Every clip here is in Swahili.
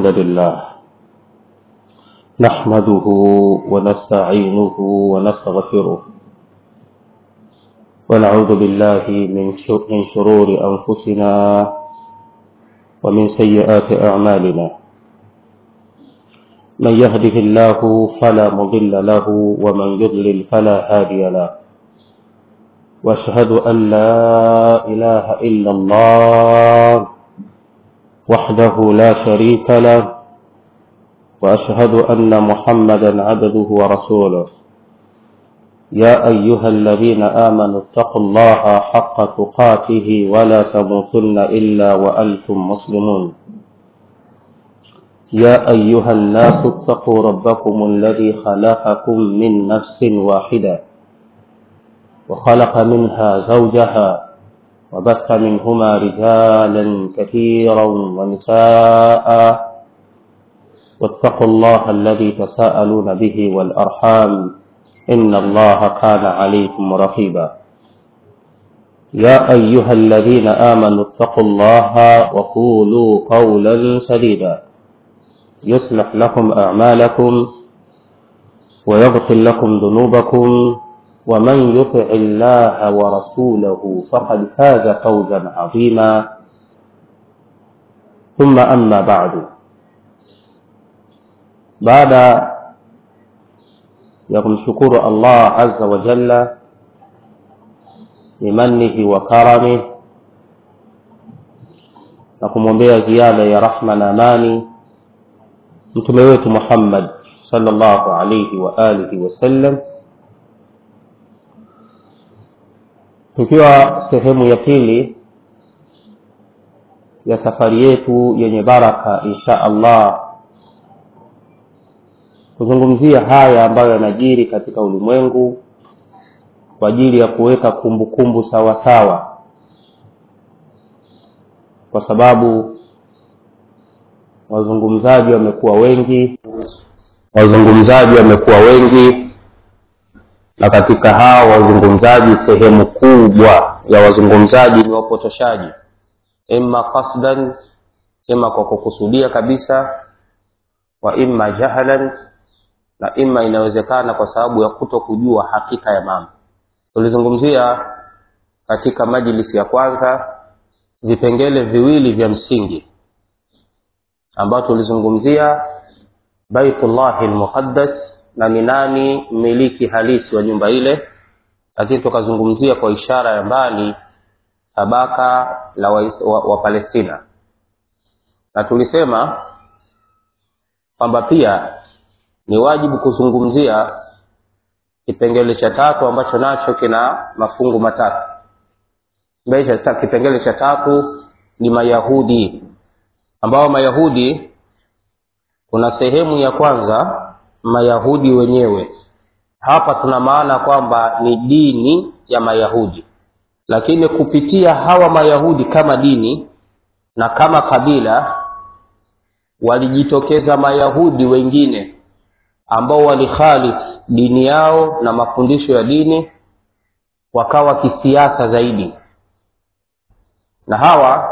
الحمد لله نحمده ونستعينه ونستغفره ونعوذ بالله من شر- من شرور أنفسنا ومن سيئات أعمالنا من يهده الله فلا مضل له ومن يضلل فلا هادي له واشهد ان لا اله الا الله وحده لا شريك له واشهد ان محمدا عبده ورسوله يا ايها الذين امنوا اتقوا الله حق تقاته ولا تموتن الا وانتم مسلمون يا ايها الناس اتقوا ربكم الذي خلقكم من نفس واحده وخلق منها زوجها وبث منهما رجالا كثيرا ونساء واتقوا الله الذي تساءلون به والارحام ان الله كان عليكم رقيبا يا ايها الذين امنوا اتقوا الله وقولوا قولا سديدا يصلح لكم اعمالكم ويغفر لكم ذنوبكم ومن يطع الله ورسوله فقد فاز فوزا عظيما ثم اما بعد baada ya kumshukuru allah azza wa jalla bimanihi wa karami na kumwombea ziada ya rahma na amani mtume wetu muhammad sallallahu alaihi wa alihi wasallam tukiwa sehemu ya pili ya safari yetu yenye baraka insha allah kuzungumzia haya ambayo yanajiri katika ulimwengu kwa ajili ya kuweka kumbukumbu sawasawa kwa sababu wazungumzaji wamekuwa wengi wazungumzaji wamekuwa wengi na katika hao wazungumzaji sehemu kubwa ya wazungumzaji ni wapotoshaji imma qasdan ima kwa kukusudia kabisa wa imma jahlan na imma inawezekana kwa sababu ya kuto kujua hakika ya mambo tulizungumzia katika majlisi ya kwanza vipengele viwili vya msingi ambayo tulizungumzia baitullahi lmuqaddas na ni nani mmiliki halisi wa nyumba ile lakini tukazungumzia kwa ishara ya mbali tabaka la Wais- wa, wa palestina na tulisema kwamba pia ni wajibu kuzungumzia kipengele cha tatu ambacho nacho kina mafungu matatu Kipengele cha- kipengele cha tatu ni mayahudi ambao mayahudi kuna sehemu ya kwanza mayahudi wenyewe hapa tuna maana kwamba ni dini ya mayahudi lakini kupitia hawa mayahudi kama dini na kama kabila walijitokeza mayahudi wengine ambao walikhalifu dini yao na mafundisho ya dini wakawa kisiasa zaidi na hawa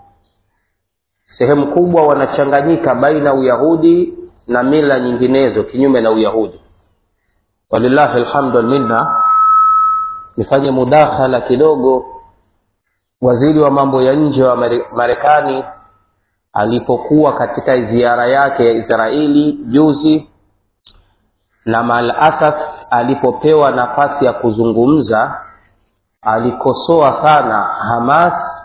sehemu kubwa wanachanganyika baina uyahudi na mila nyinginezo kinyume na uyahudi walillahi alhamdu walminna nifanye mudakhala kidogo waziri wa mambo ya nje wa Mare- marekani alipokuwa katika ziara yake ya israeli juzi na maalasaf alipopewa nafasi ya kuzungumza alikosoa sana hamas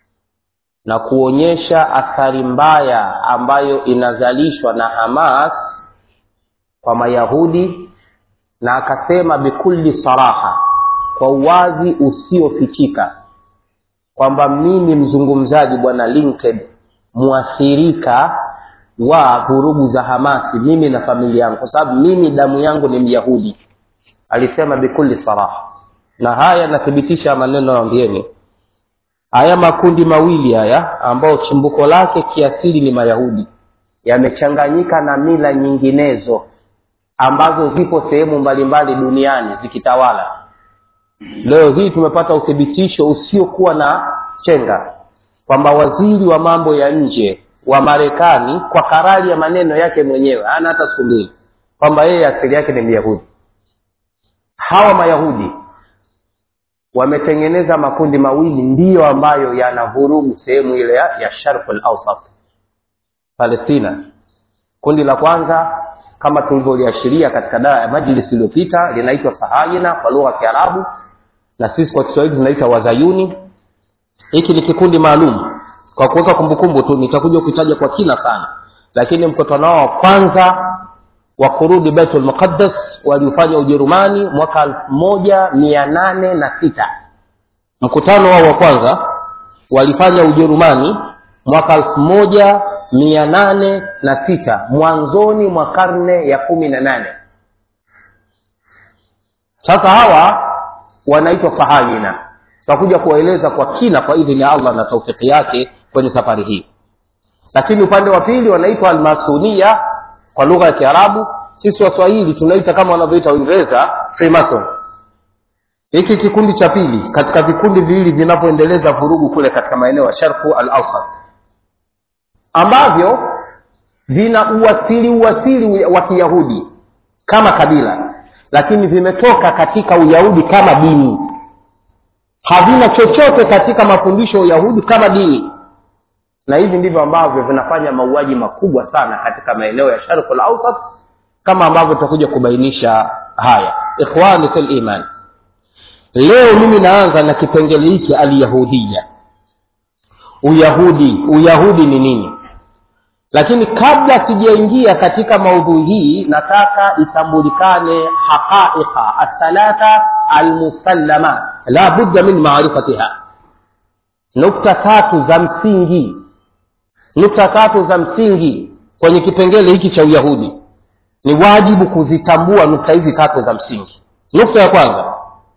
na kuonyesha athari mbaya ambayo inazalishwa na hamas kwa mayahudi na akasema bikulli saraha kwa uwazi usiofichika kwamba mimi mzungumzaji bwana linked mwathirika wa vurugu za hamasi mimi na familia yangu kwa sababu mimi damu yangu ni myahudi alisema bikulli saraha na haya yanathibitisha maneno naambieni haya makundi mawili haya ambayo chimbuko lake kiasili ni mayahudi yamechanganyika na mila nyinginezo ambazo zipo sehemu mbalimbali duniani zikitawala leo hii tumepata uthibitisho usiokuwa na chenga kwamba waziri wa mambo ya nje wa marekani kwa karari ya maneno yake mwenyewe hana hata siku mbili kwamba yeye asili yake ni myahudi hawa mayahudi wametengeneza makundi mawili ndiyo ambayo yanavurugu sehemu ile ya, ya sharq al-awsat palestina kundi la kwanza kama tulivyoliashiria katika dawa ya majlis iliyopita linaitwa sahayina kwa lugha ya kiarabu na sisi kwa kiswahili tunaita wazayuni hiki ni kikundi maalum kwa kuweka kumbukumbu tu nitakuja kutaja kwa kina sana lakini mkutano wao wa kwanza wa kurudi baitul muqaddas waliofanya ujerumani mwaka elfu moja mia nane na sita mkutano wao wa kwanza walifanya ujerumani mwaka elfu moja mia nane na sita mwanzoni mwa karne ya kumi na nane sasa hawa wanaitwa sahayina tutakuja kuwaeleza kwa kina kwa idhini ya allah na taufiki yake kwenye safari hii lakini upande wa pili wanaitwa almasunia kwa lugha ya kiarabu sisi waswahili tunaita kama wanavyoita uingereza freemason hiki kikundi cha pili katika vikundi viwili vinavyoendeleza vurugu kule katika maeneo ya sharku al ausat ambavyo vina uwasili uwasili wa kiyahudi kama kabila lakini vimetoka katika uyahudi kama dini havina chochote katika mafundisho ya uyahudi kama dini na hivi ndivyo ambavyo vinafanya mauaji makubwa sana katika maeneo ya sharq al-awsat kama ambavyo tutakuja kubainisha haya ikhwani fil iman leo mimi naanza na kipengele hiki alyahudia uyahudi uyahudi ni nini lakini kabla sijaingia katika maudhui hii nataka itambulikane haqaiqa athalatha almusallama la budda min maarifatiha nukta tatu za msingi nukta tatu za msingi kwenye kipengele hiki cha uyahudi ni wajibu kuzitambua nukta hizi tatu za msingi nukta ya kwanza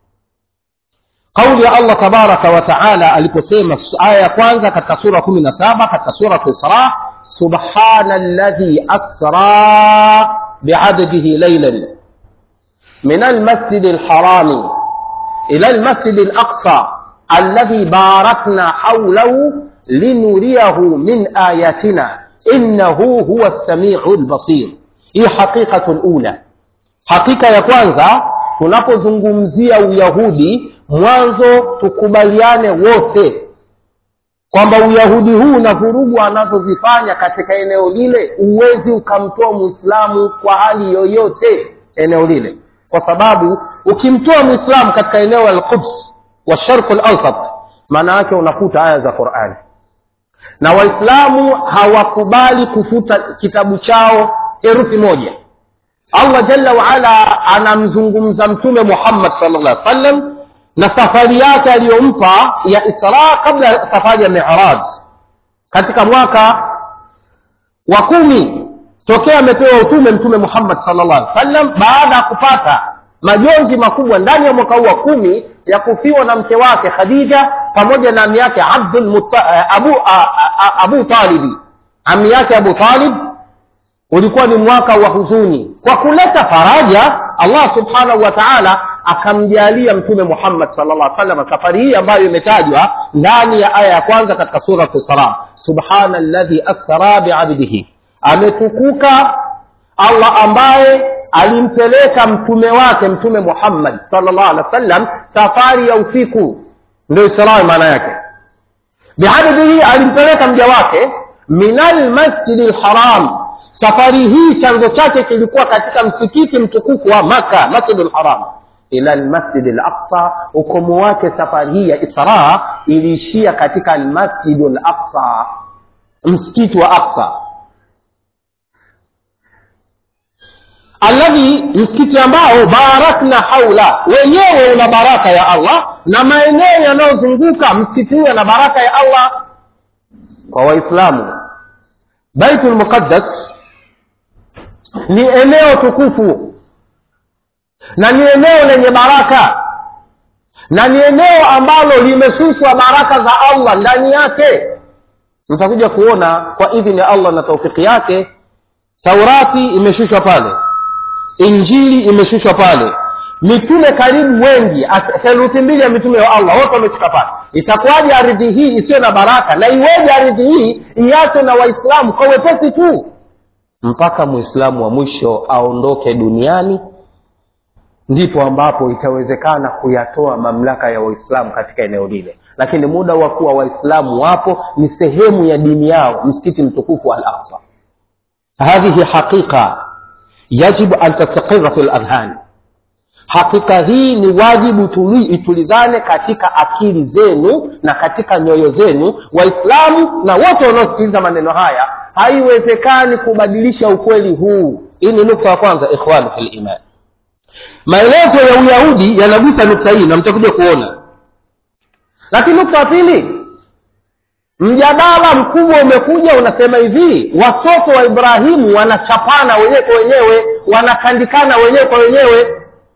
kauli ya allah tabaraka wa taala aliposema aya ya kwanza katika sura kumi na saba katika surat isra subhana ladhi asra biadadihi lailan min almasjidi lharami ila almasjidi laqsa alladhi barakna haulahu linuriyahu min ayatina innahu huwa lsamiu lbasir hii haqiqatu lula hakika ya kwanza tunapozungumzia uyahudi mwanzo tukubaliane wote kwamba uyahudi huu na vurugu anazozifanya katika eneo lile huwezi ukamtoa mwislamu kwa hali yoyote eneo lile kwa sababu ukimtoa mwislamu katika eneo la lquds wa sharqu lausat maana yake unafuta aya za qurani na waislamu hawakubali kufuta kitabu chao herufi moja allah jalla waala anamzungumza mtume muhammad salllah alih wasallam na safari yake aliyompa ya isra kabla ya safari ya miraj katika mwaka wa kumi tokea amepewa utume mtume muhammad salllah alih wasallam baada ya kupata majonzi makubwa ndani ya mwaka huu wa kumi ya kufiwa na mke wake khadija pamoja na ami yake abdul abu, a, a, abu talibi ami yake abu talib ulikuwa ni mwaka wa huzuni kwa kuleta faraja allah subhanahu wa taala akamjalia mtume muhammad salllah salam safari hii ambayo imetajwa ndani ya aya ya kwanza katika surat isra subhana ladhi asra biabdihi ametukuka allah ambaye alimpeleka mtume wake mtume muhammad salllah alih wa sallam safari ya usiku ndio israi maana yake biabdihi alimpeleka mja wake min almasjidi lharam safari hii chanzo chake kilikuwa katika msikiti mtukufu wa maka masjidu lharam ila lmasjidi laqsa ukomo wake safari hii ya isra iliishia katika almasjidu laqsa msikiti wa aqsa alladhi msikiti ambao barakna haula wenyewe una baraka ya allah na maeneo yanayozunguka msikiti huyo na baraka ya allah kwa waislamu baitul muqaddas ni eneo tukufu na ni eneo lenye baraka na ni eneo ambalo limeshushwa baraka za allah ndani yake mtakuja kuona kwa idhini ya allah na taufiki yake taurati imeshushwa pale injili imeshushwa pale mitume karibu wengi theluthi mbili ya mitume wa allah wote wamefika pale itakuwaje ardhi hii isiyo na baraka na iweje ardhi hii iachwe na waislamu kwa wepesi tu mpaka mwislamu wa mwisho aondoke duniani ndipo ambapo itawezekana kuyatoa mamlaka ya waislamu katika eneo lile lakini muda wa kuwa waislamu wapo ni sehemu ya dini yao msikiti mtukufu al aqsa hadhihi haqiqa yajibu an tastaqira fi ladhani hakika hii ni wajibu tuli, itulizane katika akili zenu na katika nyoyo zenu waislamu na wote wanaosikiliza maneno haya haiwezekani kubadilisha ukweli huu hii ni nukta ya kwanza ikhwanu fi liman maelezo ya uyahudi yanagusa nukta hii na mtakuja kuona lakini nukta ya pili mjadala mkubwa umekuja unasema hivi watoto wa ibrahimu wanachapana wenyewe kwa wenyewe wanakandikana wenyewe kwa wenyewe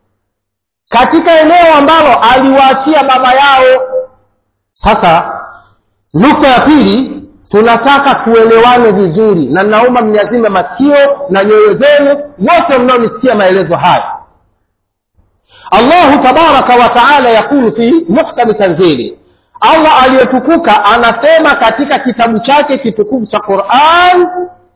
katika eneo ambalo aliwaachia baba yao sasa nukta ya pili tunataka tuelewane vizuri na naomba mniazime masikio na nyoyo zenu wote mnaonisikia maelezo haya allahu tabaraka wa taala yakulu fi muhkami tanzili allah aliyetukuka anasema katika kitabu chake kitukufu cha quran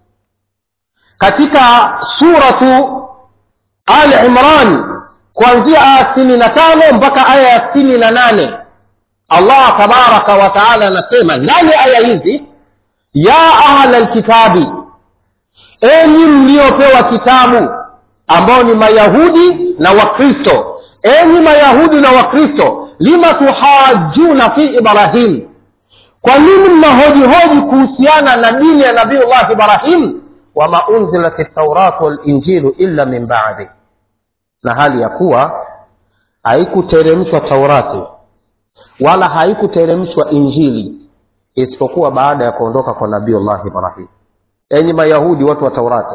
katika suratu al imran kuanzia aya sitini na tano mpaka aya ya sitini na nane allah tabaraka wa taala anasema ndani ya aya hizi ya ahla lkitabi enyi mliopewa kitabu ambao ni mayahudi na wakristo enyi mayahudi na wakristo lima tuhajuna fi ibrahim kwa nini mnahojihoji kuhusiana na dini ya nabiullah ibrahim wama unzilat tauratu walinjilu illa min badi na hali ya kuwa haikuteremshwa taurati wala haikuteremshwa injili isipokuwa baada ya kuondoka kwa nabiullah ibrahim enyi mayahudi watu wa taurati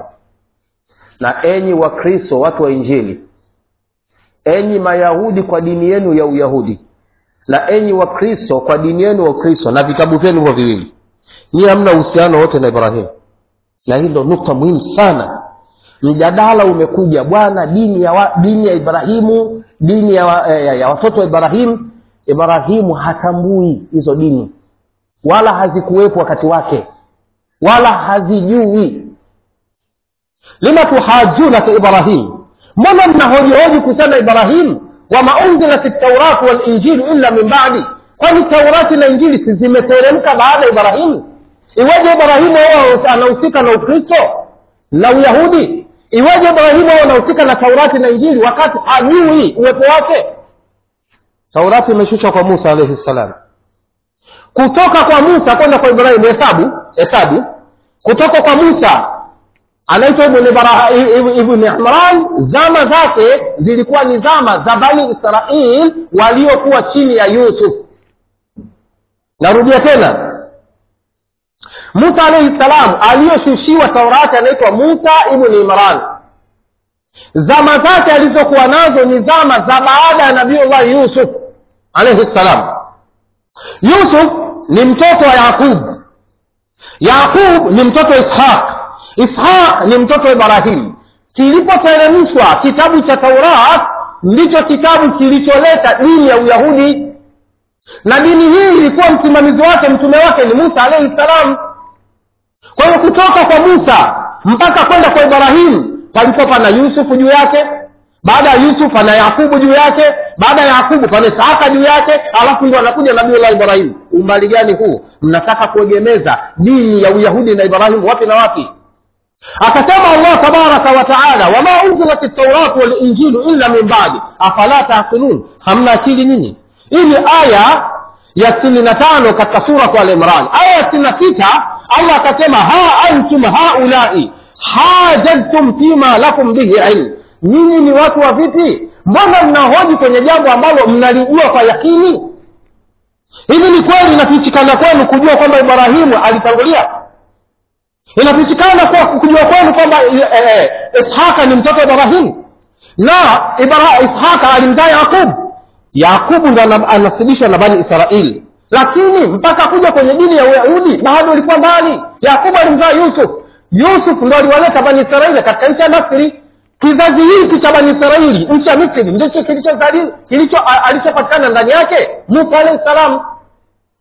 na enyi wakristo watu wa injili enyi mayahudi kwa dini yenu ya uyahudi na enyi wakristo kwa dini yenu ya ukristo na vitabu vyenu hivyo viwili nyiye hamna uhusiano wote na ibrahimu na hii ndo nukta muhimu sana mjadala umekuja bwana dini ya, wa, dini ya ibrahimu dini ya, wa, ya, ya watoto wa ibrahimu ibrahimu hatambui hizo dini wala hazikuwepo wakati wake wala hazijui lima tuhajuna fi ibrahim mbona mnahojihoji kuhusiana ibrahim wama unzilat tauratu walinjilu illa min badi kwani taurati na injili si zimeteremka baada ya ibrahimu iweje ibrahimu ao anahusika na ukristo na uyahudi iweje ibrahimu ao anahusika na taurati na injili wakati hajui uwepo wake taurati imeshushwa kwa musa alaihi ssalam kutoka kwa musa kwenda kwa ibrahimu hesabu hesabu kutoka kwa musa anaitwa ibni imran zama zake zilikuwa ni zama za bani israil waliokuwa chini ya yusuf narudia tena musa alaihi salam aliyoshushiwa taurati anaitwa musa ibni imran zama zake alizokuwa nazo ni zama za baada ya nabiullahi yusuf alaihi ssalam yusuf ni mtoto wa yaqub yaqub ni mtoto wa ishaq ishaq ni mtoto wa ibrahim kilipoteremshwa kitabu cha taurat ndicho kitabu kilicholeta dini ya uyahudi na dini hii ilikuwa msimamizi wake mtume wake ni musa alaihi salam kwa hiyo kutoka kwa musa mpaka kwenda kwa ibrahimu palikuwa pana yusufu juu yake baada ya yusuf pana yakubu juu yake baada ya yakubu pana isaka juu yake alafu ndio anakuja nabiullah ibrahimu umbali gani huu mnataka kuegemeza dini ya uyahudi na ibrahimu wapi na wapi akasema allah tabaraka wa taala wama unzilat tauratu walinjilu illa min badi afala taqilun hamna akili nini hii ni aya ya sitini na tano katika suratu al imran aya ya sitini na sita allah akasema ha antum haulai hajadtum fima lakum bihi ilm nyinyi ni watu wa vipi mbona mnahoji kwenye jambo ambalo mnalijua kwa yakini hivi ni kweli inafichikana kwenu kujua kwamba ibrahimu alitangulia inafichikana kwa kujua kwenu kwamba eh, ishaka ni mtoto wa ibrahimu na Ibra, ishaka alimzaa yaqub yaqubu ndo anasibishwa na bani israili lakini mpaka kuja kwenye dini ya uyahudi bado ilikuwa mbali yaqubu alimzaa yusuf yusuf ndo aliwaleta bani israili katika nchi ya misri kizazi hiki cha bani israili nchi ya misri ndicho kilicho kilicho alichopatikana ndani yake musa alahi salam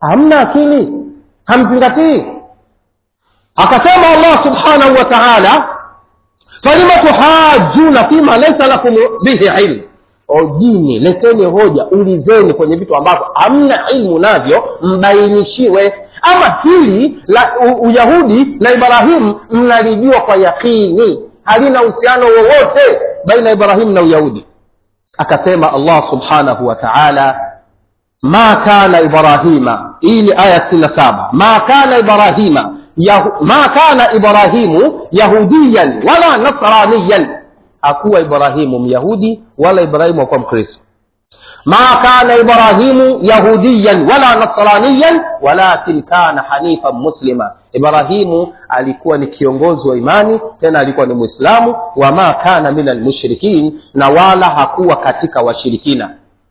hamna akili hamzingatii akasema allah subhanahu wa taala falima tuhajuna fima laisa lakum bihi ilm ojini leteni hoja ulizeni kwenye vitu ambavyo hamna ilmu navyo mbainishiwe ama hili la u- uyahudi la ibrahimu mnalijua kwa yaqini halina uhusiano wowote baina ya ibrahimu na uyahudi akasema allah subhanahu wa taala ma kana ibrahima hii ni aya sitini na saba ma kana ibrahima yahu, ma kana ibrahimu yahudiyan wala nasraniyan hakuwa ibrahimu myahudi wala ibrahimu hakuwa mkristo ma kana ibrahimu yahudiyan wala nasraniyan walakin kana hanifan muslima ibrahimu alikuwa ni kiongozi wa imani tena alikuwa ni mwislamu wama kana min almushrikin na wala hakuwa katika washirikina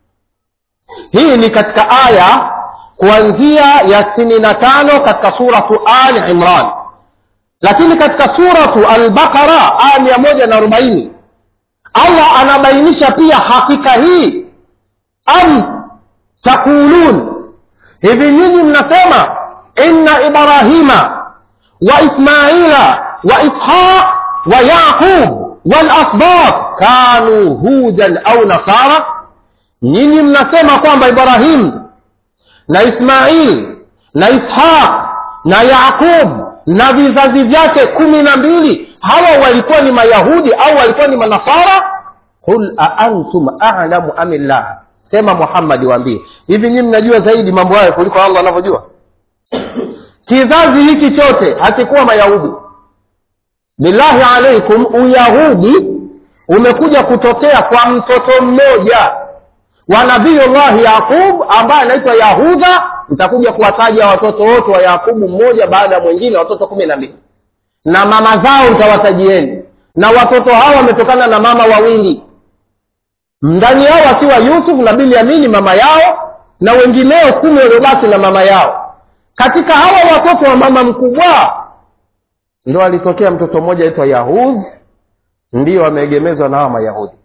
hii ni katika aya kuanzia ya sitini na tano katika suratu ali imran lakini katika suratu albaqara aya mia moja na arobaini allah anabainisha pia hakika hii am taqulun hivi nyinyi mnasema inna ibrahima wa ismaila wa ishaq wa yaqub walasbab kanu hudan au nasara nyinyi mnasema kwamba ibrahimu na ismail na ishaq na yaqub na vizazi vyake kumi na mbili hawa walikuwa ni mayahudi au walikuwa ni manasara qul aantum alamu amillah sema muhammadi waambie hivi nyinyi mnajua zaidi mambo hayo kuliko allah anavyojua kizazi hiki chote hakikuwa mayahudi billahi alaikum uyahudi umekuja kutokea kwa mtoto mmoja wa nabiyullahi yaqub ambaye anaitwa yahudha nitakuja kuwataja watoto wote wa yaqubu mmoja baada ya mwingine watoto kumi na mbili na mama zao nitawatajieni na watoto hao wametokana na mama wawili ndani yao akiwa yusuf na bilyamini mama yao na wengineo kumi waliobaki na mama yao katika hawa watoto wa mama mkubwa ndo alitokea mtoto mmoja aitwa yahudh ndiyo ameegemezwa na hawa mayahudi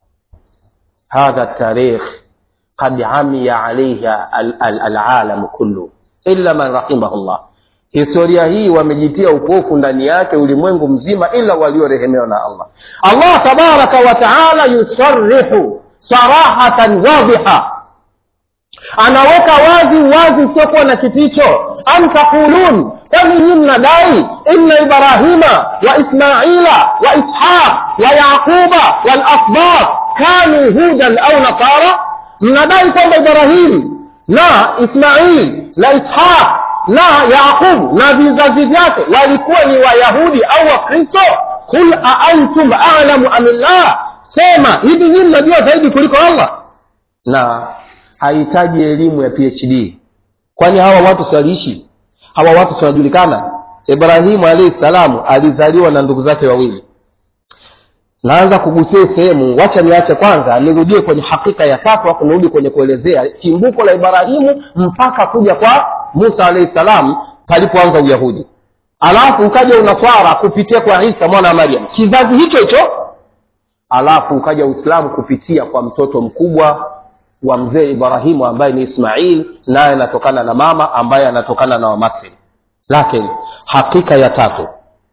هذا التاريخ قد عمي عليه ال- ال- العالم كله إلا من رحمه الله historia hii wamejitia upofu ndani yake ulimwengu mzima ila waliorehemewa na allah allah tabaraka wa taala yusarihu sarahatan wadhiha anaweka wazi wazi usiokuwa na kificho am taqulun kwani nyi mnadai inna ibrahima wa ismaila wa ishaq wa yaquba walasbab kanu hudan au nasara mnadai kwamba ibrahim na ismail na ishaq na yaqub na vizazi vyake walikuwa ni wayahudi au wakristo qul aantum alamu amillah sema hivi nyii mnajua zaidi kuliko allah na hahitaji elimu ya phd kwani hawa watu siwaliishi hawa watu siwanajulikana ibrahimu alahi salamu alizaliwa na ndugu zake wawili naanza kugusia sehemu wacha niache kwanza nirudie kwenye hakika ya tatu afu nirudi kwenye kuelezea chimbuko la ibrahimu mpaka kuja kwa musa alahi salam palipoanza uyahudi alafu ukaja unaswara kupitia kwa isa mwana wa maryam kizazi hicho hicho alafu ukaja uislamu kupitia kwa mtoto mkubwa wa mzee ibrahimu ambaye ni ismail naye anatokana na mama ambaye anatokana na wamasri lakini hakika ya tatu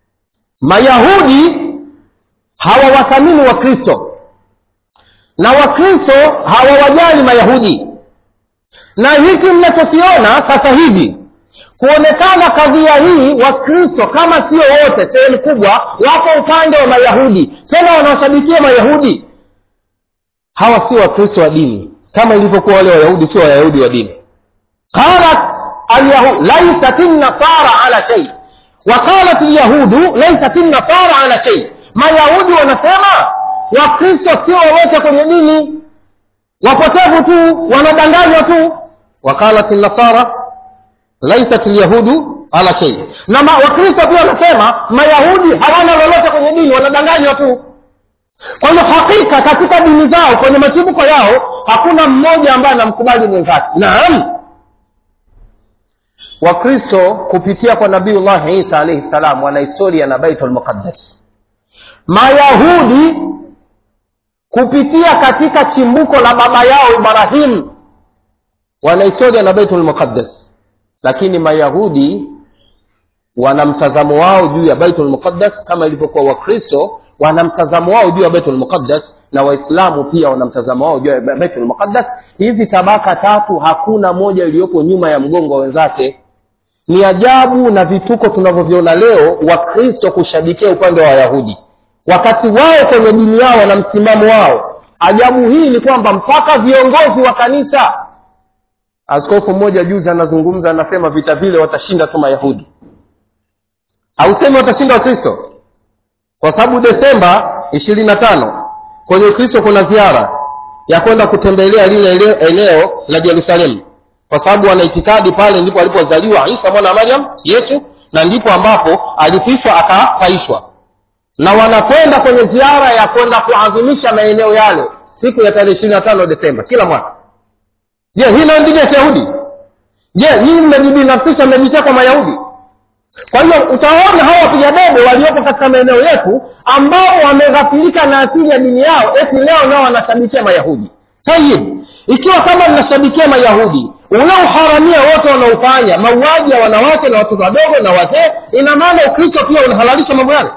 mayahudi hawawathamini wakristo na wakristo hawawajali mayahudi na hiki mnachokiona sasa hivi kuonekana kadhia hii wakristo kama sio wote sehemu kubwa wako upande wa mayahudi tena wanawashabikia mayahudi hawa sio wakristo wa dini kama ilivyokuwa wale wayahudi sio wayahudi wa dini qalat alyahud laysat nasara ala shay waqalat lyahudu laysat nasara ala shay mayahudi wanasema wakristo sio wowote kwenye dini wapotevu tu wanadanganywa tu waqalat nasara laysat lyahudu ala shay na ma- wakristo pia wanasema mayahudi hawana lolote kwenye dini wanadanganywa tu kwa hiyo hakika katika dini zao kwenye machibuko yao hakuna mmoja ambaye anamkubali mwenzake naam wakristo kupitia kwa nabiullahi isa alaihi salam wana historia na baitul muqaddas mayahudi kupitia katika chimbuko la baba yao ibrahim wana historia na baitul muqaddas lakini mayahudi wana mtazamo wao juu ya baitul muqaddas kama ilivyokuwa wakristo wana mtazamo wao juu ya baitul muqaddas na waislamu pia wana mtazamo wao juu ya baitul muqaddas hizi tabaka tatu hakuna moja iliyopo nyuma ya mgongo wa wenzake ni ajabu na vituko tunavyoviona leo wakristo kushabikia upande wa wayahudi wakati wao kwenye dini yao na msimamo wao ajabu hii ni kwamba mpaka viongozi wa kanisa askofu mmoja juzi anazungumza anasema vita vile watashinda tu mayahudi hausemi watashinda wakristo kwa sababu desemba ishirini na tano kwenye ukristo kuna ziara ya kwenda kutembelea lile eneo la jerusalemu kwa sababu wanaitikadi pale ndipo alipozaliwa isa mwana wa maryam yesu na ndipo ambapo alifishwa akapaishwa na wanakwenda kwenye ziara ya kwenda kuadhimisha maeneo yale siku ya tarehe ishirini na tano desemba kila mwaka je hii nayo dini ya kiyahudi je nyinyi mmejibinafsisha mmejitia kwa mayahudi kwa hiyo utaona hawa wapiga debe walioko katika maeneo yetu ambao wameghafilika na asili ya dini yao eti leo nao wanashabikia mayahudi tayib ikiwa kama mnashabikia mayahudi ule uharamia wote wanaofanya mauaji ya wanawake na watoto wadogo na wazee ina maana ukristo pia unahalalisha mambo yale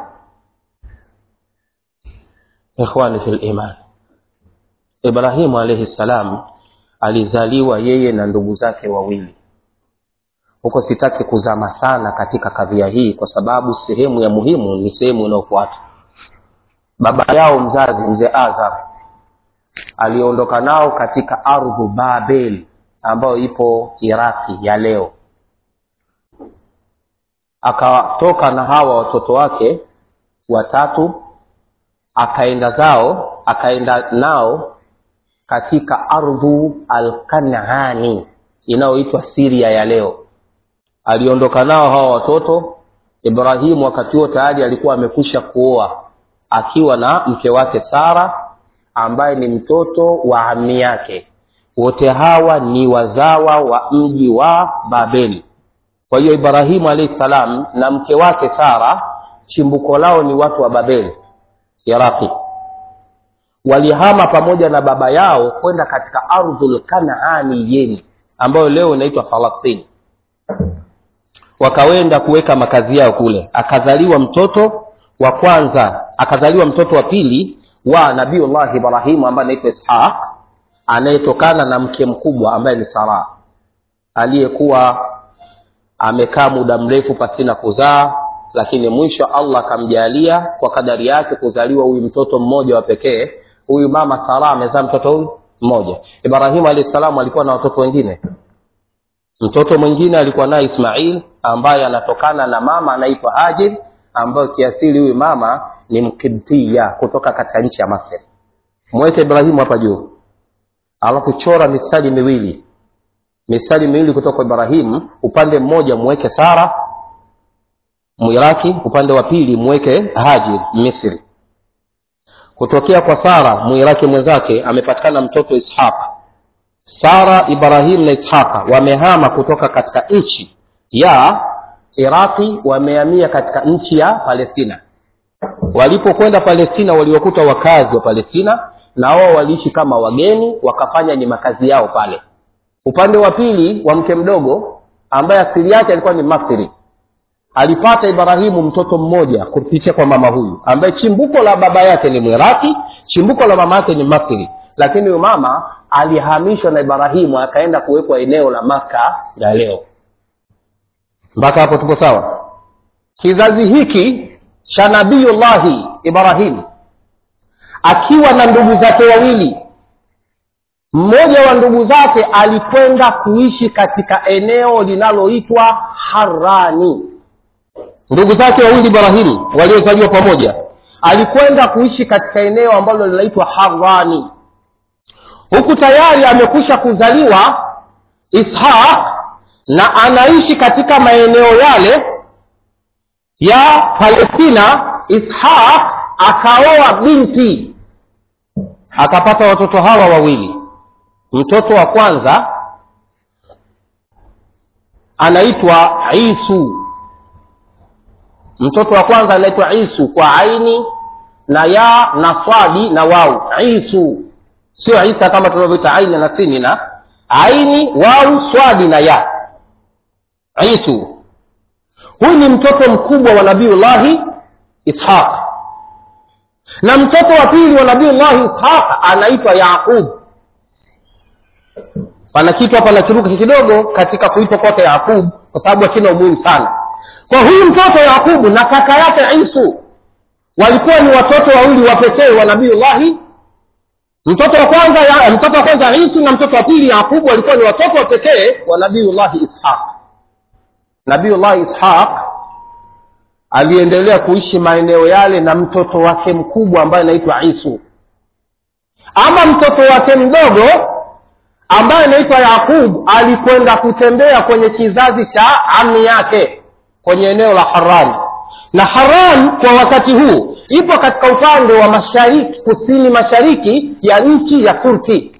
ikhwani fi liman ibrahimu alaihi ssalam alizaliwa yeye na ndugu zake wawili huko sitaki kuzama sana katika kadhia hii kwa sababu sehemu ya muhimu ni sehemu inayofuata baba yao mzazi mzee azar aliondoka nao katika ardhu babel ambayo ipo iraki ya leo akatoka na hawa watoto wake watatu akaenda zao akaenda nao katika ardhu alkanani inayoitwa siria ya leo aliondoka nao hawa watoto ibrahimu wakati huo tayari alikuwa amekwisha kuoa akiwa na mke wake sara ambaye ni mtoto wa ami yake wote hawa ni wazawa wa mji wa babeli kwa hiyo ibrahimu alahi salam na mke wake sara chimbuko lao ni watu wa babeli iraqi walihama pamoja na baba yao kwenda katika ardhul kanaani yeni ambayo leo inaitwa falastini wakawenda kuweka makazi yao kule akazaliwa mtoto wa kwanza akazaliwa mtoto wa pili wa nabiullahi ibrahimu ambaye anaitwa ishaq anayetokana na mke mkubwa ambaye ni sara aliyekuwa amekaa muda mrefu pasina kuzaa lakini mwisho allah akamjalia kwa kadari yake kuzaliwa huyu mtoto mmoja wa pekee huyu mama sara amezaa mtoto huyu mmoja ibrahimu alahi salamu alikuwa na watoto wengine mtoto mwingine alikuwa naye ismail ambaye anatokana na mama anaitwa hajir ambayo kiasili huyu mama ni mkibtia kutoka katika nchi ya masri mweke ibrahimu hapa juu alafu chora mistari miwili mistari miwili kutoka kwa ibrahimu upande mmoja mweke sara mwiraki upande wa pili mweke hajir misri kutokea kwa sara mwiraki mwenzake amepatikana mtoto ishaq sara ibrahim na ishaqa wamehama kutoka katika nchi ya iraqi wamehamia katika nchi ya palestina walipokwenda palestina waliwakuta wakazi wa palestina na wao waliishi kama wageni wakafanya ni makazi yao pale upande wa pili wa mke mdogo ambaye asili yake alikuwa ni masri alipata ibrahimu mtoto mmoja kupitia kwa mama huyu ambaye chimbuko la baba yake ni mwiraki chimbuko la mama yake ni masri lakini huyu mama alihamishwa na ibrahimu akaenda kuwekwa eneo la maka ya leo mpaka hapo tupo sawa kizazi hiki cha nabiyullahi ibrahimu akiwa na ndugu zake wawili mmoja wa ndugu zake alikwenda kuishi katika eneo linaloitwa harani ndugu zake wawili ibrahimu waliozaliwa pamoja alikwenda kuishi katika eneo ambalo linaitwa harani huku tayari amekwisha kuzaliwa ishaq na anaishi katika maeneo yale ya palestina ishaq akaoa binti akapata watoto hawa wawili mtoto wa kwanza anaitwa isu mtoto wa kwanza anaitwa isu kwa aini na ya na swadi na wau isu sio isa kama tunavyoita aini na sini na aini wau swadi na ya isu huyu ni mtoto mkubwa wa nabiullahi ishaq na mtoto wa pili wa nabiullahi ishaq anaitwa yaqub pana kitu hapa nakiruka kidogo katika kuitwa kwake yaqub kwa sababu akina umuhimu sana kwa huyu mtoto yaqubu na kaka yake isu walikuwa ni watoto wawili wa pekee wa nabiullahi mtoto wa kwanza ya, mtoto wa kwanza isu na mtoto wa pili yaqubu walikuwa ni watoto wa pekee wa nabiullahi ishaq nabiullahi ishaq aliendelea kuishi maeneo yale na mtoto wake mkubwa ambaye anaitwa isu ama mtoto wake mdogo ambaye anaitwa yaqub alikwenda kutembea kwenye kizazi cha ami yake kwenye eneo la haran na haran kwa wakati huu ipo katika upande wa mashariki kusini mashariki ya nchi ya turki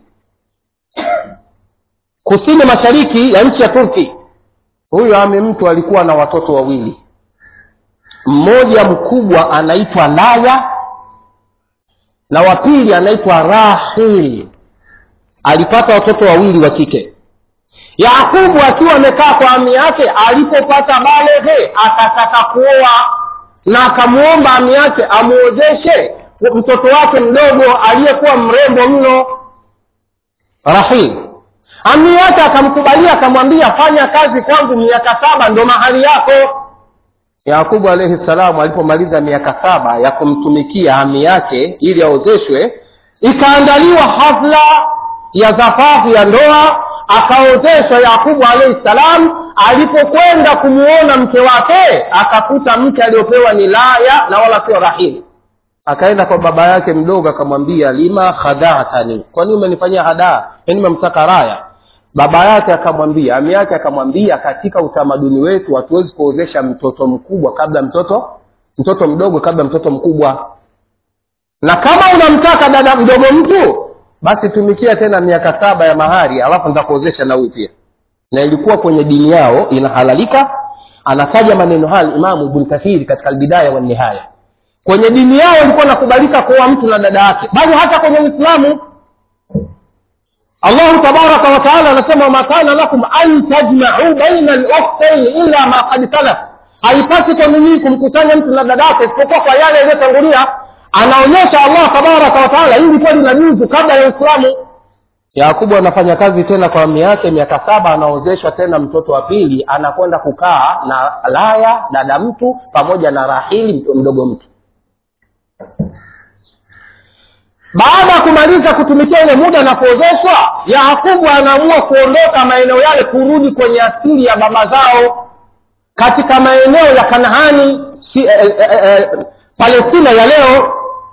kusini mashariki ya nchi ya turki huyo ami mtu alikuwa na watoto wawili mmoja mkubwa anaitwa laya na wa pili anaitwa rahil alipata watoto wawili wa kike yakubu akiwa amekaa kwa ami yake alipopata baleghe akataka kuoa na akamwomba ami yake amwozeshe mtoto wake mdogo aliyekuwa mrembo mno rahil ami yake akamkubalia akamwambia fanya kazi kwangu miaka saba ndo mahali yako yakubu alaihi salamu alipomaliza miaka saba ya kumtumikia ami yake ili aozeshwe ikaandaliwa hafla ya zafafu ya ndoa akaozeshwa yakubu alaihi salam alipokwenda kumuona mke wake akakuta mke aliyopewa ni laya na wala sio rahili akaenda kwa baba yake mdogo akamwambia lima khadhatani kwani umenifanyia hadaa yani memtaka raya baba yake akamwambia ami yake akamwambia katika utamaduni wetu hatuwezi kuozesha mtoto mkubwa kabla mtoto mtoto mdogo kabla mtoto mkubwa na kama unamtaka dada mdogo mtu basi tumikia tena miaka saba ya mahari alafu nitakuozesha na huyu pia na ilikuwa kwenye dini yao inahalalika anataja maneno haya imamu ibn kathiri katika albidaya wa nihaya kwenye dini yao ilikuwa nakubalika kuoa mtu na dada yake bali hata kwenye uislamu allahu tabaraka wataala anasema wama kana lakum an tajmau baina lukhtaini illa ma kad salaf haipasi kwa ninyi kumkusanya mtu na dada yake isipokuwa kwa yale yaliyotangulia anaonyesha allah tabaraka wataala hili kuwa linajuzu kabla ya uislamu yakubu anafanya kazi tena kwa ami yake miaka saba anaozeshwa tena mtoto wa pili anakwenda kukaa na laya dada mtu pamoja na rahili mtu mdogo mtu baada ya kumaliza kutumikia ile muda na kuozeshwa yakubu anaamua kuondoka maeneo yale kurudi kwenye asili ya baba zao katika maeneo ya kanaani si, eh, eh, eh, palestina ya leo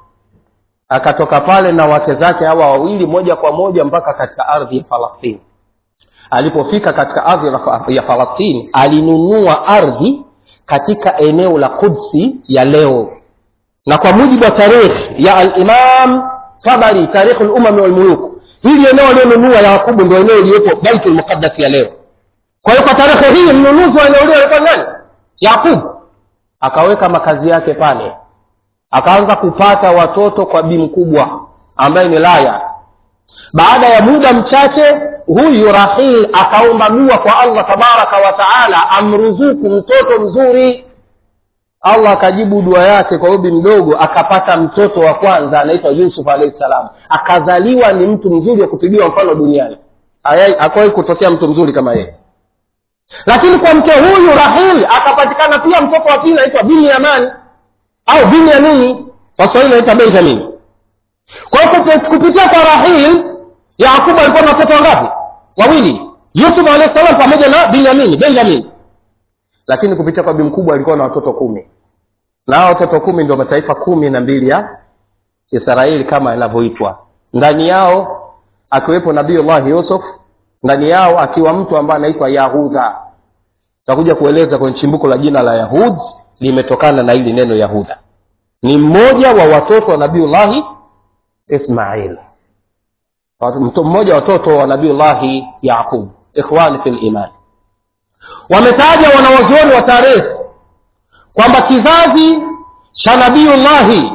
akatoka pale na wake zake hawa wawili moja kwa moja mpaka katika ardhi ya falastini alipofika katika ardhi ya falastini alinunua ardhi katika eneo la kudsi ya leo na kwa mujibu wa tarikhi ya alimam tabari tarikhu lumami walmuluk hili eneo alionunua yakubu ndo eneo iliyopo baitu lmuqaddas ya leo kwa hiyo kwa tarehe hii mnunuzi wa eneo lile alikuwa nani yakubu akaweka makazi yake pale akaanza kupata watoto kwa bi mkubwa ambaye ni laya baada ya muda mchache huyu rahil akaomba dua kwa allah tabaraka wa taala amruzuku mtoto mzuri allah akajibu dua yake kwa ubi mdogo akapata mtoto wa kwanza anaitwa yusuf alahi salam akazaliwa ni mtu mzuri wa kupigiwa mfano duniani akuwahi kutokea mtu mzuri kama yeye lakini kwa mke huyu rahil akapatikana pia mtoto wa pili anaitwa binyaman au binyamini waswahili anaita benjamin kwa hiyo kupitia kwa rahil yakubu alikuwa na watoto wangapi wawili yusuf alahi salam pamoja na binyamini benjamin lakini kupitia kwa bi mkubwa alikuwa na watoto kumi na hao watoto kumi ndio mataifa kumi na mbili ya israeli kama yanavyoitwa ndani yao akiwepo nabiullahi yusuf ndani yao akiwa mtu ambaye anaitwa yahudha takuja kueleza kwenye chimbuko la jina la yahud limetokana na hili neno yahudha ni mmoja wa watoto wa nabiullahi ismail mmoja wa watoto wa nabiullahi yaqub ikhwani fi liman wametaja wanawazuoni wa tarehe kwamba kizazi cha nabiullahi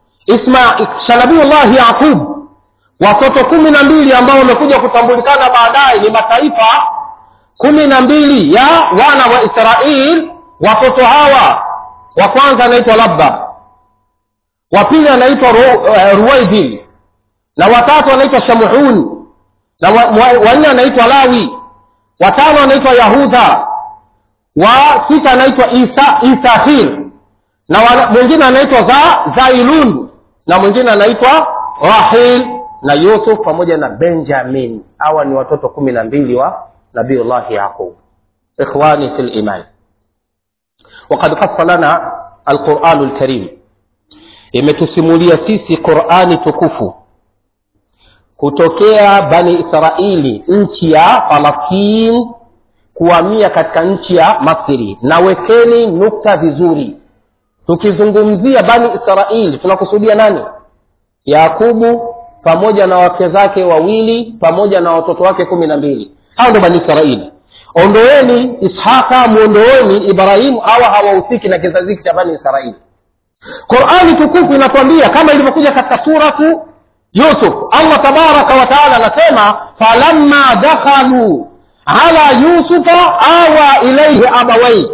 cha nabiullahi yaqub watoto kumi na mbili ambao wamekuja kutambulikana baadaye ni mataifa kumi na mbili ya wana wa israil watoto hawa wa kwanza anaitwa labba wa pili anaitwa Ru, uh, ruwaidin na watatu anaitwa shamuhun na wanne anaitwa lawi watano anaitwa yahudha wa sita anaitwa isa isahir na mwingine anaitwa za zailun na mwingine anaitwa rahil na yusuf pamoja na benjamin hawa ni watoto kumi na mbili wa nabiullahi yaqub ikhwani fi liman wakad kasa lana alquranu lkarim imetusimulia sisi qurani tukufu kutokea bani israili nchi ya falastin kuhamia katika nchi ya masri na wekeni nukta vizuri tukizungumzia bani israili tunakusudia nani yakubu pamoja na wake zake wawili pamoja na watoto wake kumi na mbili hao ndo bani israili ondoeni ishaka mwondoeni ibrahimu hawa hawahusiki na kizazi hiki cha bani israili qurani tukufu inatuambia kama ilivyokuja katika suratu yusuf allah tabaraka wataala anasema falamma dakhaluu ala yusufa awa ilaihi abawai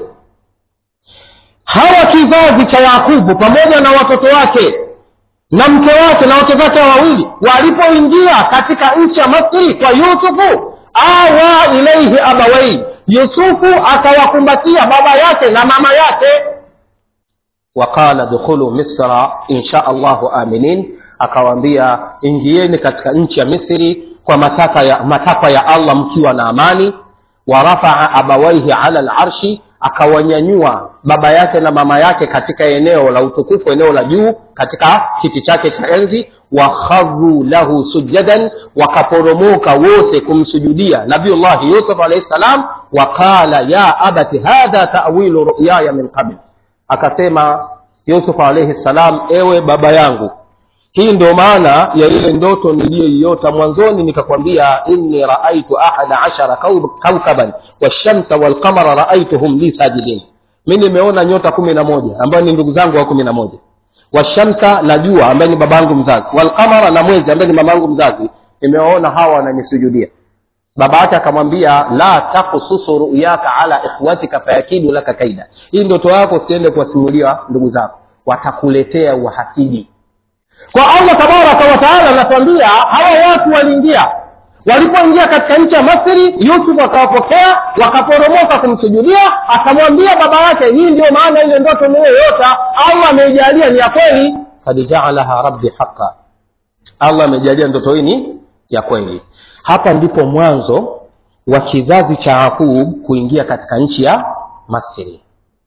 hawa kizazi cha yakubu pamoja na watoto wake na mke wake na wake zake wawili walipoingia katika nchi ya masri kwa yusufu awa ilaihi abawai yusufu akawakumbatia baba yake na mama yake waqala dukhulu misra insha allahu aminin akawaambia ingieni katika nchi ya misri kwa matakwa ya, matakwa ya allah mkiwa na amani warafaa abawaihi ala larshi akawanyanyua baba yake na mama yake katika eneo la utukufu eneo la juu katika kiti chake cha enzi wakharuu lahu sujadan wakaporomoka wote kumsujudia nabiullahi yusuf alaihi ssalam waqala ya abati hadha tawilu ruyaya min qabl akasema yusuf alaihi ssalam ewe baba yangu hii ndio maana ya ile ndoto niliyoiota mwanzoni nikakwambia inni raaitu ahada ashara kaukaban washamsa walqamara raaituhum li sajidin mi nimeona nyota kumi na moja ambayo ni ndugu zangu wa kumi na moja washamsa na jua ambaye ni babangu mzazi walqamara na mwezi ambaye ni mamangu mzazi nimewaona hawa wananisujudia baba yake akamwambia la takususu ruyaka ala ikhwatika fayakidu laka kaida hii ndoto yako usiende kuwasimulia ndugu zako watakuletea uhasidi kwa allah tabaraka wataala anatuambia hawa watu waliingia walipoingia katika nchi ya masri yusuf akawapokea wakaporomoka kumsujudia akamwambia baba yake hii ndio maana ile ndoto niliyoyota allah ameijalia ni ya kweli kad jaalaha rabbi haqa allah ameijalia ndoto hii ni ya kweli hapa ndipo mwanzo wa kizazi cha yakub kuingia katika nchi ya masri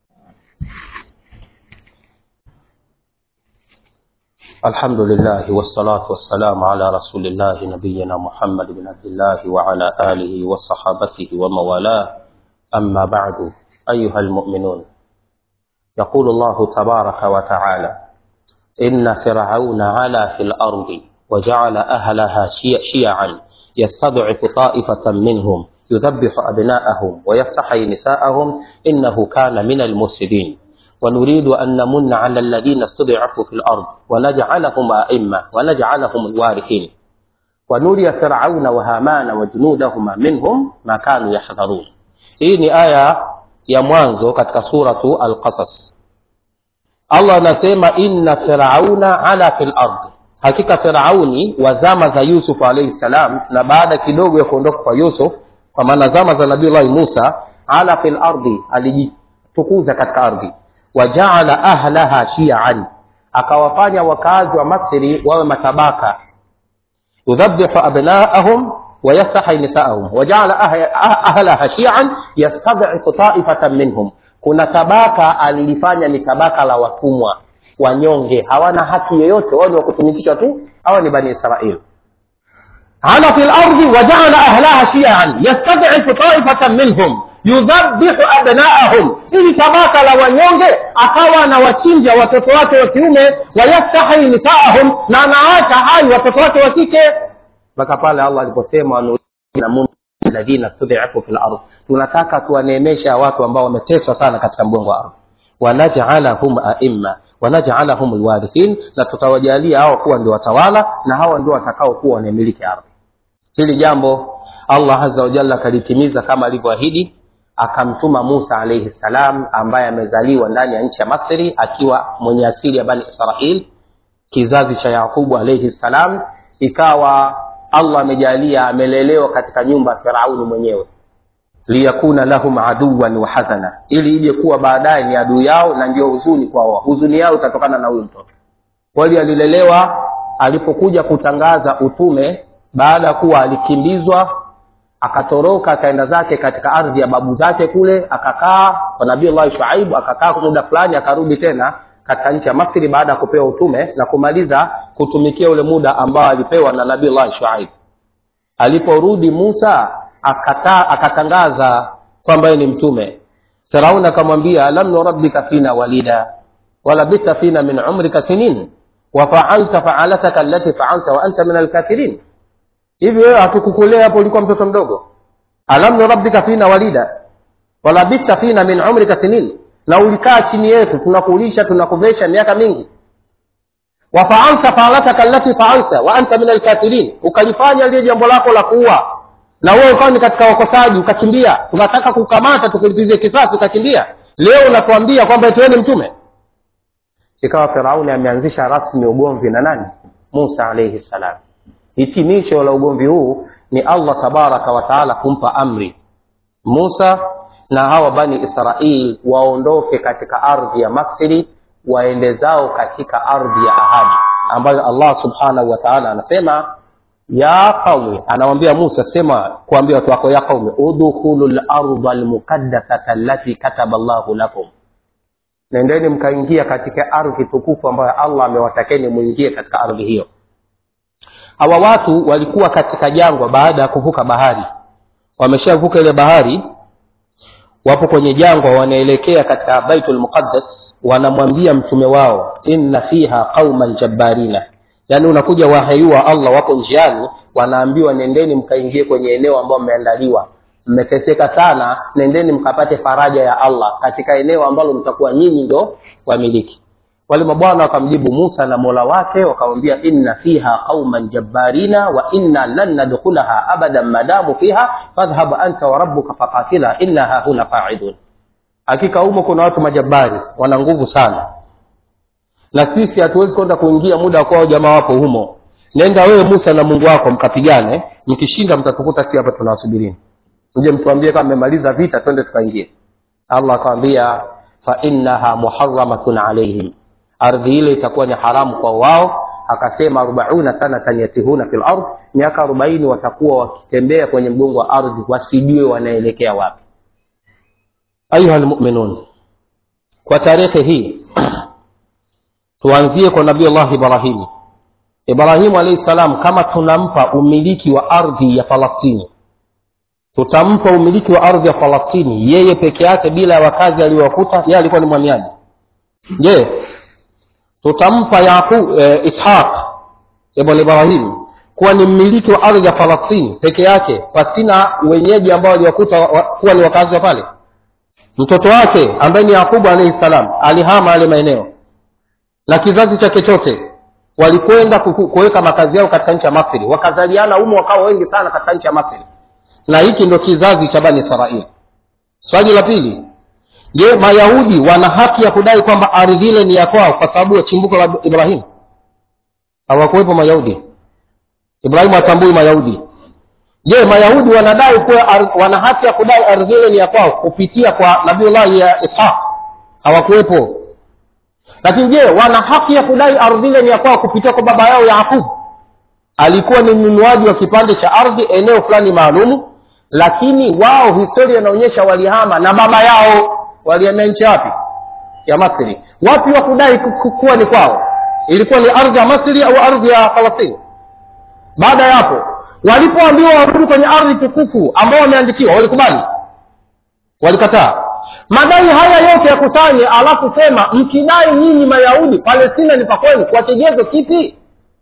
الحمد لله والصلاة والسلام على رسول الله نبينا محمد بن عبد الله وعلى آله وصحابته وموالاه أما بعد أيها المؤمنون يقول الله تبارك وتعالى إن فرعون علا في الأرض وجعل أهلها شيعا يستضعف طائفة منهم يذبح أبناءهم ويستحيي نساءهم إنه كان من المفسدين ونريد أن نمن على الذين استضعفوا في الأرض ونجعلهم أئمة ونجعلهم الوارثين ونري فرعون وهامان وجنودهما منهم ما كانوا يحذرون hii ni aya ya mwanzo katika suratu alqasas allah anasema inna firauna ala fi lardi hakika firauni wa zama za yusuf alaihi ssalam na baada kidogo ya kuondoka kwa yusuf kwa maana zama za nabiullahi musa ala fi lardi alijitukuza katika ardhi wajaala ahlaha shian akawafanya wakazi wa masri wawe matabaka yudhabihu abnaahum wayastahi nisaahum wajaala ahlaha shian yastadhifu taifatan minhum kuna tabaka alilifanya ni tabaka la watumwa wanyonge hawana haki yoyote wao ni wakutumikishwa tu hawa ni bani israil ala fi lardi wajaala ahlaha shian yastadhifu taifatan minhum yudhabihu abnaahum ili tabaka la wanyonge akawa anawachinja watoto wake wa kiume wayastahi nisaahum na anawaacha hai watoto wake wa kike mpaka pale allah aliposema ladhina studhifu fi lard tunataka tuwaneemesha watu ambao wameteswa sana katika mgongo wa ardhi wanajalahum aima wanajalahum lwarithin na tutawajalia hawa kuwa ndio watawala na hawa ndio watakao kuwa wanaemiliki ardhi hili jambo allah aza wajalla akalitimiza kama alivyoahidi akamtuma musa alaihi ssalam ambaye amezaliwa ndani ya nchi ya masri akiwa mwenye asili ya bani israil kizazi cha yaqubu alaihi ssalam ikawa allah amejalia amelelewa katika nyumba ya firauni mwenyewe liyakuna lahum aduwan wa hazana ili ije kuwa baadaye ni adui yao na ndio huzuni kwao huzuni yao itatokana na huyu mtoto kweli alilelewa alipokuja kutangaza utume baada ya kuwa alikimbizwa akatoroka akaenda zake katika ardhi ya babu zake kule akakaa kwa nabii llahi shuaibu akakaa kwa muda fulani akarudi tena katika nchi ya masri baada ya kupewa utume na kumaliza kutumikia ule muda ambao alipewa na nabii llahi shuaibu aliporudi musa akata, akatangaza kwamba yeye ni mtume firaun akamwambia lam nurabbika fina walida walabitha fina min umrika sinin wafaalta faalataka allati faalta wa anta min alkafirin hivi wewe hatukukulea hapo ulikuwa mtoto mdogo alam nurabbika fina walida walabitha fina min umrika sinin na ulikaa chini yetu tunakulisha tunakuvesha miaka mingi wafaalta faalataka allati faalta wa anta min alkafirin ukalifanya lile jambo lako la kuua na wewe ukawa ni katika wakosaji ukakimbia tunataka kukamata tukulipizie kisasi ukakimbia leo unatuambia kwamba eti wewe ni mtume ikawa firauni ameanzisha rasmi ugomvi na nani musa alaihi ssalam hitimisho la ugomvi huu ni allah tabaraka wataala kumpa amri musa na hawa bani israil waondoke katika ardhi ya masri waende zao katika ardhi ya ahadi ambayo allah subhanahu wataala anasema ya qaumi anawambia musa sema kuambia watu wako ya qaumi udkhulu larda lmuqaddasata allati kataba llahu lakum nendeni mkaingia katika ardhi tukufu ambayo allah amewatakeni mwingie katika ardhi hiyo hawa watu walikuwa katika jangwa baada ya kuvuka bahari wameshavuka ile bahari wapo kwenye jangwa wanaelekea katika baitul muqaddas wanamwambia mtume wao inna fiha qauman jabbarina yaani unakuja wahai wa allah wako njiani wanaambiwa nendeni mkaingie kwenye eneo ambayo mmeandaliwa mmeteseka sana nendeni mkapate faraja ya allah katika eneo ambalo mtakuwa nyinyi ndo wamiliki wale mabwana wakamjibu musa na mola wake wakamwambia inna fiha qauman jabbarina wa inna lan nadkhulaha abadan madamu fiha fadhhab anta wa rabbuka faqatila inna hahuna qaidun hakika humo kuna watu majabari wana nguvu sana na sisi hatuwezi kwenda kuingia muda kwao jamaa wapo humo nenda wewe musa na mungu wako mkapigane mkishinda mtatukuta si hapa tunawasubirini mje mtuambie kama mmemaliza vita twende tukaingie allah akawambia fainnaha muharamatun alaihim ardhi ile itakuwa ni haramu kwa wao akasema arobauna sanatan yatihuna fi lard miaka arobaini watakuwa wakitembea kwenye mgongo wa ardhi wasijue wanaelekea wapi ayuha lmuminun kwa tarehe hii tuanzie kwa nabii allah ibrahimi ibrahimu alaihi salam kama tunampa umiliki wa ardhi ya falastini tutampa umiliki wa ardhi ya falastini yeye peke yake bila ya wakazi aliyowakuta yeye alikuwa ni mwamiaji je tutampa yaku e, ishaq ibn ibrahim kuwa ni mmiliki wa ardhi ya falastini peke yake pasina wenyeji ambao waliwakuta wa, wa, kuwa ni wakazi wa pale mtoto wake ambaye ni yakubu alaihi salam alihama yale maeneo na kizazi chake chote walikwenda kuweka makazi yao katika nchi ya masri wakazaliana umo wakawa wengi sana katika nchi ya masri na hiki ndo kizazi cha bani israeli swali la pili je mayahudi wana haki ya kudai kwamba ardhi ile ni ya kwao kwa sababu ya chimbuko la ibrahimu hawakuwepo mayahudi ibrahimu hatambui mayahudi je mayahudi wanadai kuwa wana haki ya kudai ardhi ile ni ya kwao kupitia kwa nabiullahi ya ishaq hawakuwepo lakini je wana haki ya kudai ardhi ile ni ya kwao kupitia kwa baba yao yaqubu alikuwa ni mnunuaji wa kipande cha ardhi eneo fulani maalumu lakini wao historia inaonyesha walihama na baba yao walihamia nchi wapi ya masri wapi wa kudai kuwa ni kwao ilikuwa ni ardhi ya masri au ardhi ya falastini baada ya hapo walipoambiwa warudi kwenye ardhi tukufu ambao wameandikiwa walikubali walikataa madai haya yote yakusanye alafu sema mkidai nyinyi mayahudi palestina ni pakwenu kwa kigezo kipi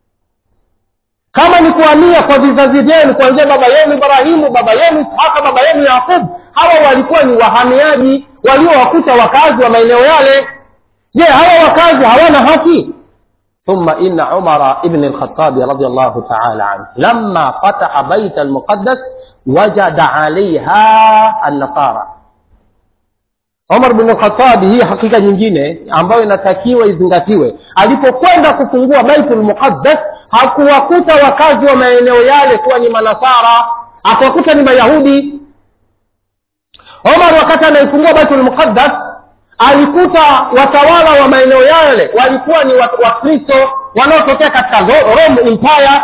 kama ni kuhamia kwa vizazi vyenu kuanzia baba yenu ibrahimu baba yenu ishaka baba yenu yaqub hawa walikuwa ni wahamiaji waliowakuta wakazi wa maeneo yale je hawa wakazi hawana haki ثم إن عمر بن الخطاب رضي الله تعالى عنه لما فتح بيت المقدس وجد عليها النصارى Umar bin Khattab, hii hakika nyingine ambayo inatakiwa izingatiwe, alipokwenda kufungua Baitul Muqaddas hakuwakuta wakazi wa maeneo yale kuwa ni Manasara, akawakuta ni Mayahudi. Umar wakati anaifungua Baitul Muqaddas alikuta watawala wa maeneo yale walikuwa ni Wakristo wanaotokea katika Rome Empire.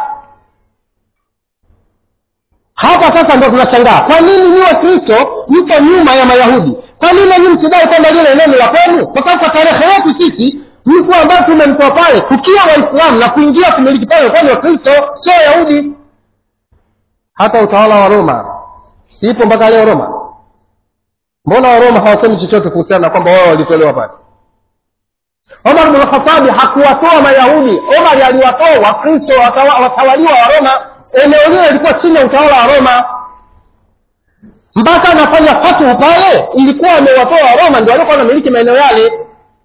Hapa sasa ndo tunashangaa, kwa nini ni Wakristo mko nyuma ya Mayahudi? Kwa nini nyinyi msidai kwamba lile eneo ni la kwenu? Kwa sababu kwa tarehe yetu sisi mtu ambaye tumemtoa pale tukiwa Waislamu na kuingia kumiliki pale kwa ni Wakristo, sio Wayahudi. Hata utawala wa Roma sipo mpaka leo Roma. Mbona Waroma hawasemi chochote kuhusiana na kwamba wao walitolewa pale? Omar bin Khattab hakuwatoa Mayahudi. Omar aliwatoa Wakristo watawaliwa wa Roma. Eneo lile lilikuwa chini ya utawala wa Roma mpaka anafanya fatuhu pale, ilikuwa amewatoa Waroma ndio walikuwa wanamiliki maeneo yale.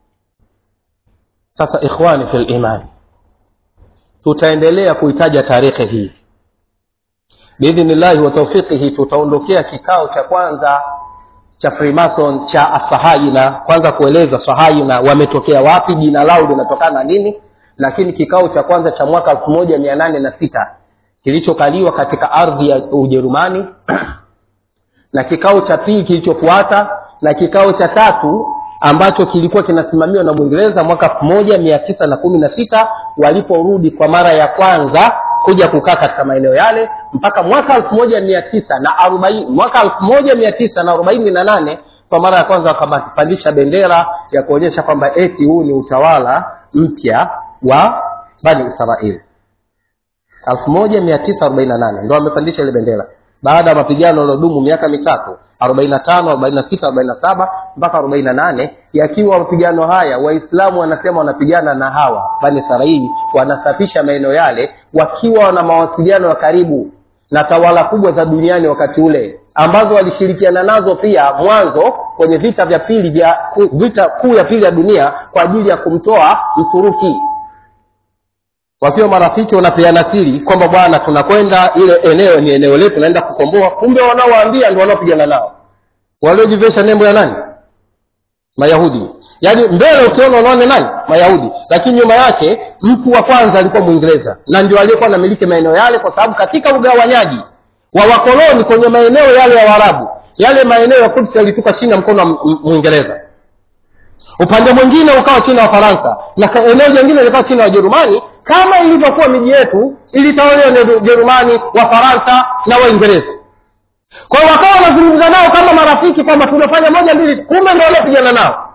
Sasa ikhwani fil iman, tutaendelea kuitaja tarehe hii biidhnillahi wa taufiqihi. Tutaondokea kikao cha kwanza cha Freemason cha Asahaina, kwanza kueleza Sahaina wametokea wapi, jina lao linatokana na nini, lakini kikao cha kwanza cha mwaka elfu moja mia nane na sita kilichokaliwa katika ardhi ya Ujerumani na kikao cha pili kilichofuata na kikao cha tatu ambacho kilikuwa kinasimamiwa na Mwingereza mwaka elfu moja mia tisa na kumi na sita waliporudi kwa mara ya kwanza kuja kukaa katika maeneo yale mpaka mwaka elfu moja mia tisa na arobaini mwaka elfu moja mia tisa na arobaini na nane kwa mara ya kwanza wakapandisha bendera ya kuonyesha kwamba eti huu ni utawala mpya wa Bani Israeli. elfu moja mia tisa arobaini na nane ndo wamepandisha ile bendera baada ya mapigano yaliyodumu miaka mitatu arobaini na tano arobaini na sita arobaini na saba mpaka arobaini na nane yakiwa mapigano haya waislamu wanasema wanapigana na hawa bani israeli wanasafisha maeneo yale wakiwa na mawasiliano ya karibu na tawala kubwa za duniani wakati ule ambazo walishirikiana nazo pia mwanzo kwenye vita vya pili vya vita kuu ya pili ya dunia kwa ajili ya kumtoa mturuki wakiwa marafiki wanapeana siri kwamba bwana tunakwenda ile eneo ni eneo letu naenda kukomboa kumbe wanaowaambia ndio wanaopigana nao waliojivesha nembo ya nani mayahudi yaani mbele ukiona unaone nani mayahudi lakini nyuma yake mtu wa kwanza alikuwa mwingereza na ndio aliyekuwa anamiliki maeneo yale kwa sababu katika ugawanyaji wa wakoloni kwenye maeneo yale ya waarabu yale maeneo ya Quds yalitoka chini ya mkono wa mwingereza upande mwingine ukawa chini ya wafaransa na eneo jingine lilikuwa chini ya wajerumani kama ilivyokuwa miji yetu ilitawaliwa na Ujerumani, Wafaransa na Waingereza. Kwa hiyo wakawa wanazungumza nao kama marafiki kwamba tunafanya moja mbili, kumbe ndio waliopigana nao,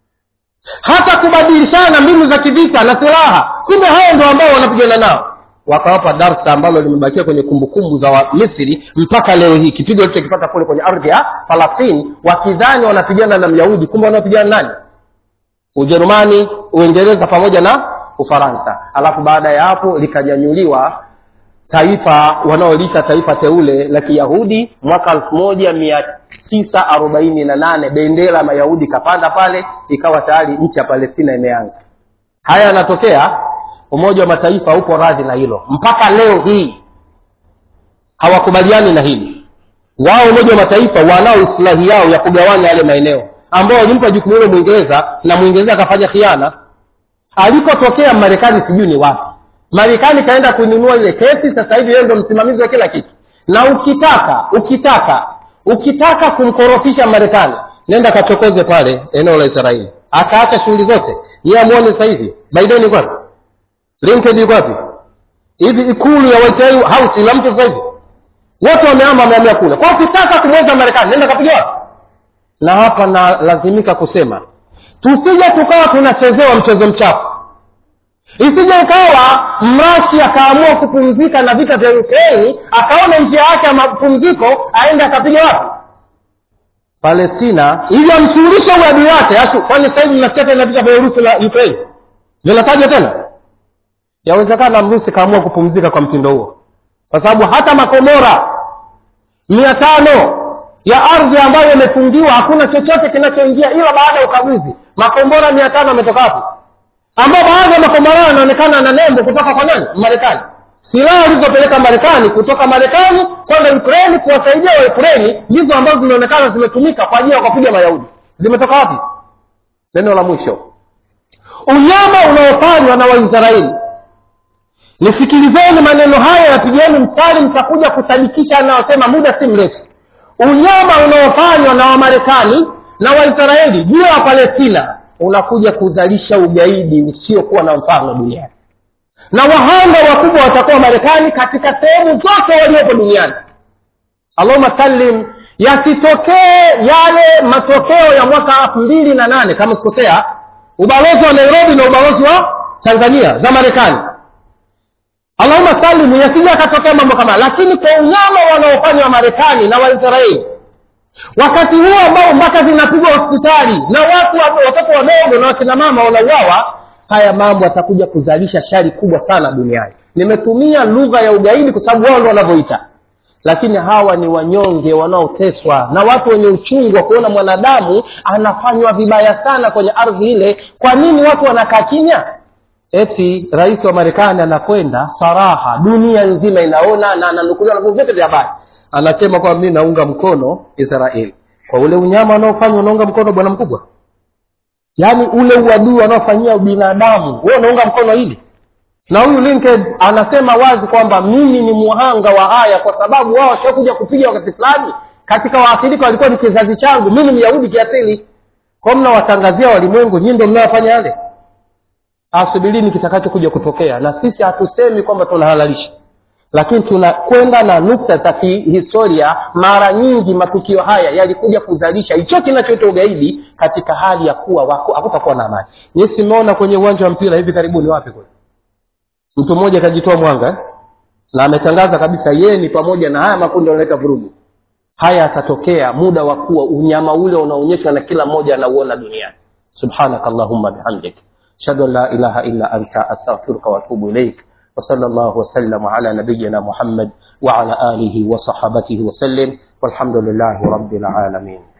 hata kubadilishana mbinu za kivita na silaha, kumbe hao ndio ambao wanapigana nao. Wakawapa darsa ambalo limebakia kwenye kumbukumbu za wa Misri mpaka leo hii, kipigo alichokipata kule kwenye ardhi ya Falastini, wakidhani wanapigana na Myahudi, kumbe wanaopigana nani? Ujerumani, Uingereza pamoja na Ufaransa. Alafu baada ya hapo likanyanyuliwa taifa wanaoliita taifa teule la Kiyahudi mwaka elfu moja mia tisa arobaini na nane bendera Mayahudi ikapanda pale, ikawa tayari nchi ya Palestina imeanza. Haya yanatokea, Umoja wa Mataifa upo radhi na hilo mpaka leo hii, hawakubaliani na hili. Wao Umoja wa Mataifa wanao islahi yao ya kugawanya yale maeneo ambao walimpa jukumu hilo Mwingereza na Mwingereza akafanya khiana alikotokea Marekani sijui ni wapi. Marekani kaenda kuinunua ile kesi, sasa hivi yeye ndo msimamizi wa kila kitu. Na ukitaka ukitaka ukitaka kumkorofisha Marekani, nenda kachokoze pale eneo la Israeli, akaacha shughuli zote. Yeye amuone sasa hivi Biden yuko wapi? Lincoln yuko wapi? Hivi ikulu ya White House ila mtu sasa hivi wote wameama, wamehamia kule. Kwa ukitaka kumweza Marekani, nenda kapiga wapi? Na hapa nalazimika kusema tusije tukawa tunachezewa mchezo mchafu isije ikawa mrashi akaamua kupumzika na vita vya ukraini akaona njia yake ya mapumziko aende akapiga wapi palestina ili amshughulishe uadui wake asu kwani sasa hivi mnasikia tena vita vya urusi la ukraini vinatajwa tena yawezekana mrusi kaamua kupumzika kwa mtindo huo kwa sababu hata makomora mia tano ya ardhi ambayo imefungiwa hakuna chochote kinachoingia ila baada ya ukaguzi makombora mia tano ametoka hapo ambao baadhi ya makombora yanaonekana na nembo kutoka kwa nani marekani silaha walizopeleka marekani kutoka marekani kwenda ukraini kuwasaidia waukraini ndizo ambazo zinaonekana zimetumika kwa ajili ya kuwapiga mayahudi zimetoka wapi neno la mwisho unyama unaofanywa na waisraeli nisikilizeni maneno haya yapigeni mstari mtakuja kusadikisha anayosema muda si mrefu unyama unaofanywa na wamarekani na waisraeli juu ya wapalestina unakuja kuzalisha ugaidi usiokuwa na mfano duniani na wahanga wakubwa watakuwa marekani katika sehemu zote waliopo duniani allahuma sallim yasitokee yale matokeo ya mwaka elfu mbili na nane kama sikosea ubalozi wa nairobi na ubalozi wa tanzania za marekani allahuma salim yasija akatokea mambo kama lakini kwa unyama wanaofanywa wa marekani na waisraeli wakati huo ambao mpaka zinapigwa hospitali na watu watoto wadogo na wakina mama wanauawa haya mambo yatakuja kuzalisha shari kubwa sana duniani nimetumia lugha ya ugaidi kwa sababu wao ndo wanavyoita lakini hawa ni wanyonge wanaoteswa na watu wenye uchungu wa kuona mwanadamu anafanywa vibaya sana kwenye ardhi ile kwa nini watu wanakaa kimya eti rais wa marekani anakwenda saraha dunia nzima inaona na ananukuliwa na vyombo vyote vya habari anasema kwamba mi naunga mkono israeli kwa ule unyama wanaofanywa unaunga mkono bwana mkubwa yaani ule uadui wanaofanyia binadamu wewe unaunga mkono hili na huyu linkedin anasema wazi kwamba mimi ni muhanga wa haya kwa sababu wao washakuja kupiga wakati fulani katika waathirika walikuwa ni kizazi changu mi ni myahudi kiasili kwa mnawatangazia walimwengu nyii ndo mnayofanya yale asubirini kitakachokuja kutokea na sisi hatusemi kwamba tunahalalisha lakini tunakwenda na nukta za kihistoria mara nyingi matukio haya yalikuja kuzalisha hicho kinachoitwa ugaidi katika hali ya kuwa hakutakuwa na amani nyi simeona kwenye uwanja wa mpira hivi karibuni wapi kule mtu mmoja akajitoa mwanga eh? na ametangaza kabisa yeye ni pamoja na haya makundi yanaleta vurugu haya yatatokea muda wa kuwa unyama ule unaonyeshwa na kila mmoja anauona duniani subhanaka allahumma bihamdik ashhadu an la ilaha illa anta astaghfiruka waatubu ilaik وصلى الله وسلم على نبينا محمد وعلى آله وصحابته وسلم والحمد لله رب العالمين